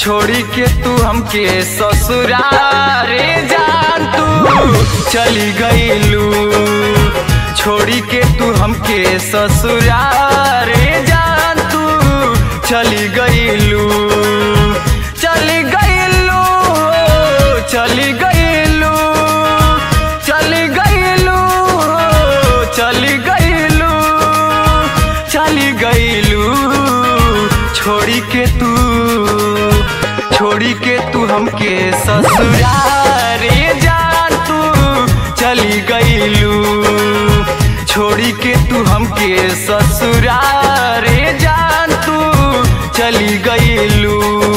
छोड़ी के तू हमके ससुरारे जान तू चली गईलू छोड़ी के तू हमके ससुरारे जान तू चली गईलू चली गईलू चली गईलू चली गईलू चली गईलू चली गईलू छोड़ी के तू छोड़ी के तू हमके ससुरारे जान तू चली गईलू छोड़ी के तू हमके ससुरारे जान तू चली गईलू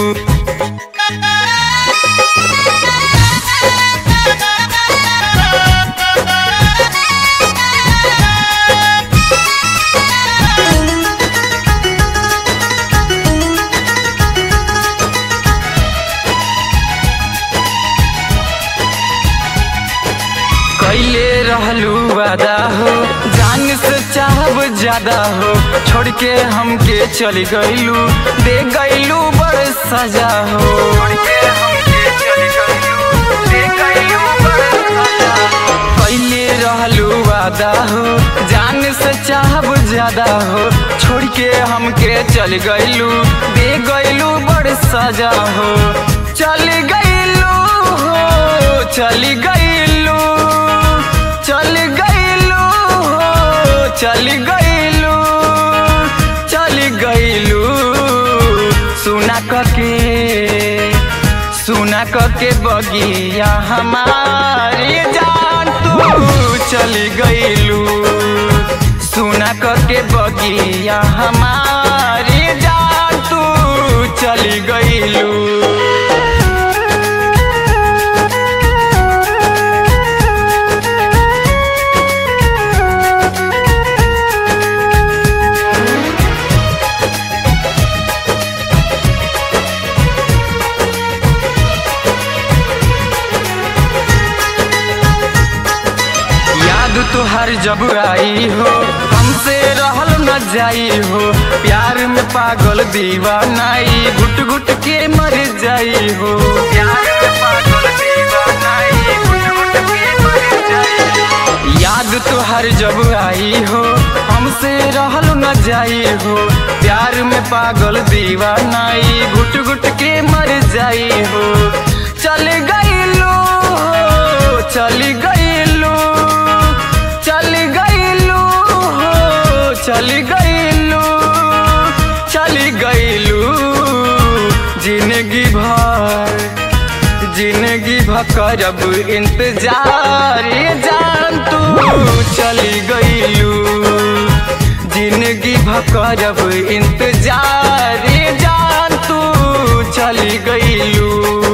कैले रहलू वादा हो जान से चाहब ज्यादा हो छोड़ के हमके चली गईलू दे गईलू बड़ सजा हो छोड़ के हमके चली गईलू दे गईलू बड़ सजा हो कैले रहलू वादा हो जान से चाहब ज्यादा हो छोड़ के हमके चल गईलू दे गईलू बड़ सजा हो चल गईलू हो चली गईलू चल गईलू हो चल गईलू चल गईलू सुना कके सुना कके बगिया हमारी जान तू चली गईलू सुना कके बगिया हमारी जान तू चली गईलू याद तुहार जब आई हो हमसे रहल न जाई हो प्यार में पागल दीवानाई घुट घुट के मर जाई हो प्यार में पागल दीवानाई घुट घुट के मर जाई हो याद तुहार जब आई हो हमसे रहल न जाई हो प्यार में पागल दीवानाई घुट घुट के मर जाई हो चल गईलो चल गईलो चल गईलू हो चल गईलू चल गईलू जिंदगी भर जिंदगी भर करब इंतजार ये जान तू चली गईलू जिंदगी भर करब इंतजार ये जान तू चली गईलू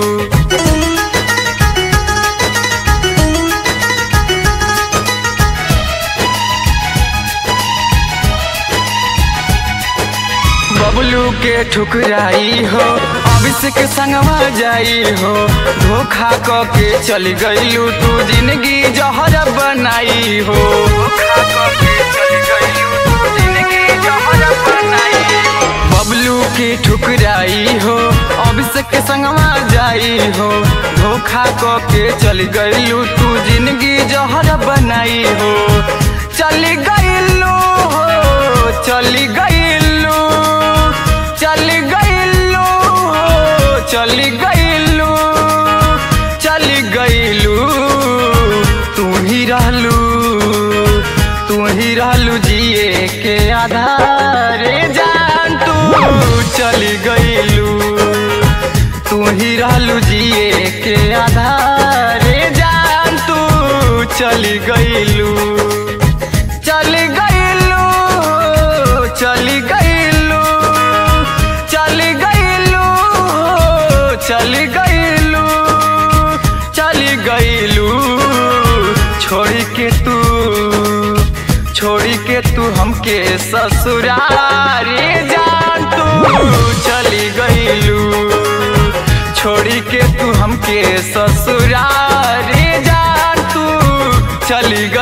बबलू के ठुकराई हो अभिषेक संगवा जाई हो धोखा क के चल गईलू तू जिंदगी जहर बनाई हो धोखा क के चल गईलू तू जिंदगी जहर बनाई हो बबलू की ठुकराई हो अभिषेक संगवा जाई हो धोखा क के चल गईलू तू जिंदगी जहर बनाई हो चल गईलू हो चल गईलू चल गईलू हो चल गईलू चल गईलू तू ही रहलू तू ही रहलू जिए के आधार जान तू चली गईलू तू ही रहलू जिए के आधार जान तू चली गईलू चल गईलू चल गईलू चल गईलू चल गईलू चल गईलू छोड़ के तू छोड़ के तू हमके ससुरारी जान तू चली गईलू छोड़ के तू हमके ससुरारी जान तू चली